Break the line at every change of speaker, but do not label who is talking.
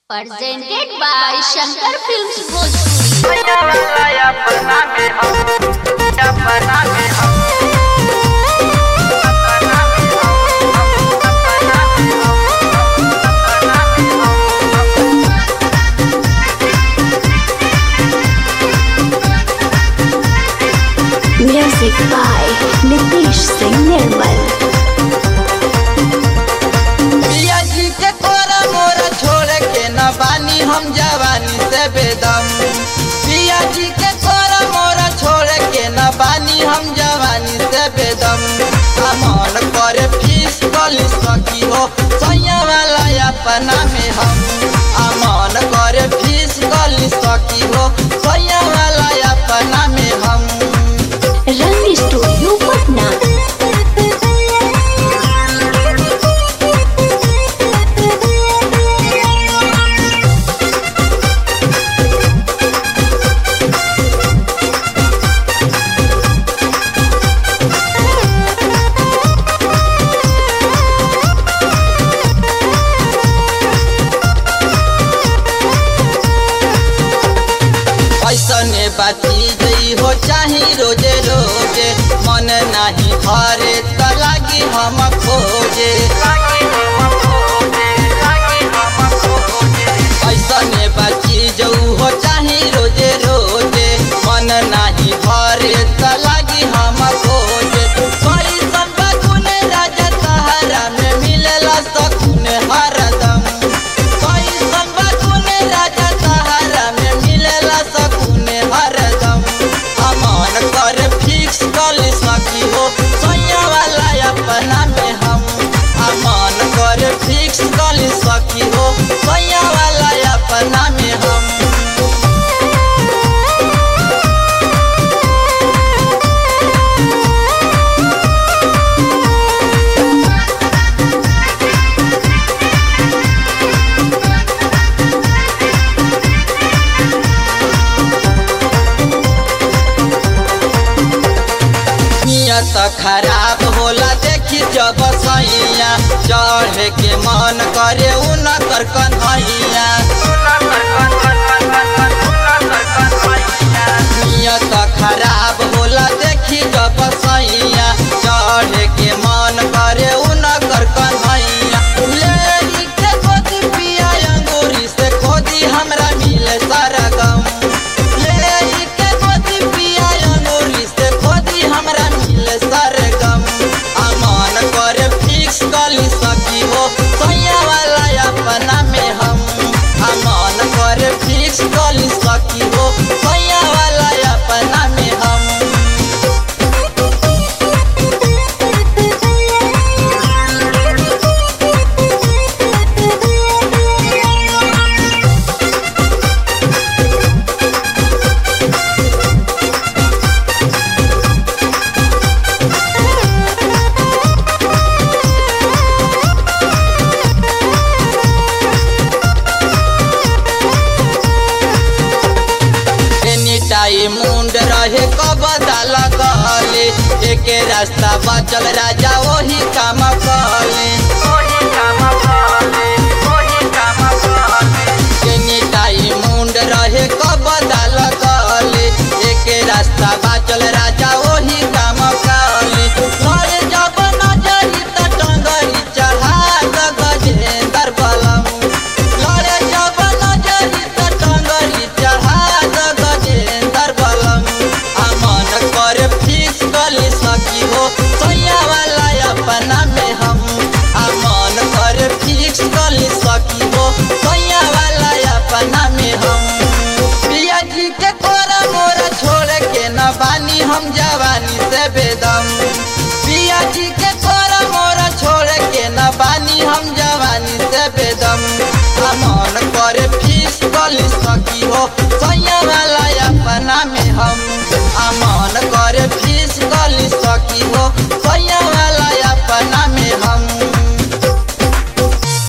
presented by Shankar Films Bhojpuri.
Music by Nitish Singh Nirmal.
पिया जी के तोरा मोरा छोड़ के न बानी हम जवानी से बेदम पिया जी के तोरा मोरा छोड़ के न बानी हम जवानी से बेदम अमन करे फीस कली सकी हो सैया वाला अपना में हम अमन करे फीस कली सकी हो सैया वाला अपना में हम
Rang Studio Patna.
ऐसने बाती गई हो चाही रोजे रोजे मन नाही भरे त लागी हम खोजे ऐसने बाती जाऊ हो चाही रोजे रोजे मन नाही भरे त लागी हम खोजे कैसन बकुन राजा तहरा में मिलेला सकुन हरदम कैसन बकुन राजा तहरा में मिलेला सकुन हरदम अमन कर फिक्स कर सकी हो सैया वाला अपना में हम अमन कर फिक्स कर सकी हो सैया वाला अपना में हम नियत खराब होला देखी जब सैया चढ़े के मन करे उनकर कन्हैया नियत खराब होला देखी जब सैया चढ़े के मन करे उनकर कन्हैया लेरी के गोदी पिया अंगूरी से खोदी हमरा मिले सारा गम लेरी के गोदी पिया अंगूरी से खोदी हमरा मिले सारा गम अमन करे फिक्स कली सकी हो सैया वाला अपना में हम अमन करे फिक्स कली सकी हो सैया वाला अपना में हम एनी टाइम मुंड रहे कबदा लगले एके रास्ता बचल राजा वही काम कले एनी टाइम मुंड रहे कबदा लगले एके रास्ता बचल राजा वही काम कले लड़े जब नजरी त टंगरी चढ़ा द गजेंद्र बलम लड़े जब नजरी त टंगरी चढ़ा द गजेंद्र बलम अमन कर फीस गली सकी हो सैया वाला अपना में हम अमन कर फीस गली सकी हो सैया वाला अपना में हम पिया जी के कोरा मोरा छोड़ के न बानी हम जवानी से बेदम पिया जी के कोरा मोरा छोड़ के न बानी हम जवानी से बेदम अमन करे फीस गली सकी हो सैया